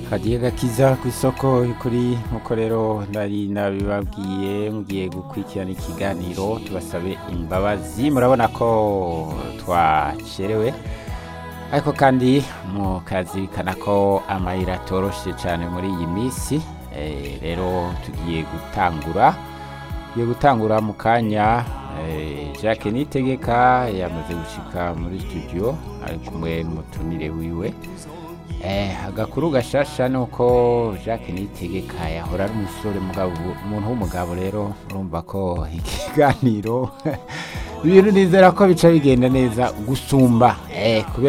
kagiye gakiza ku isoko kuri nkuko rero nari nabibabwiye mugiye gukurikirana ikiganiro tubasabe imbabazi murabona ko twacerewe ariko kandi mukazirikana ko amayira atoroshe cyane muri iyi minsi Eh, rero tugiye gutangura tugiye gutangura mu kanya eh, Jacques Nitegeka yamaze gushika muri studio ari kumwe n'umutumire wiwe Eh, agakuru gashasha ni uko Jacques Nitegeka yahora ari umusore mugabo umuntu w'umugabo rero urumva ko ikiganiro ibintu nizera ko bica bigenda neza gusumba eh, kubera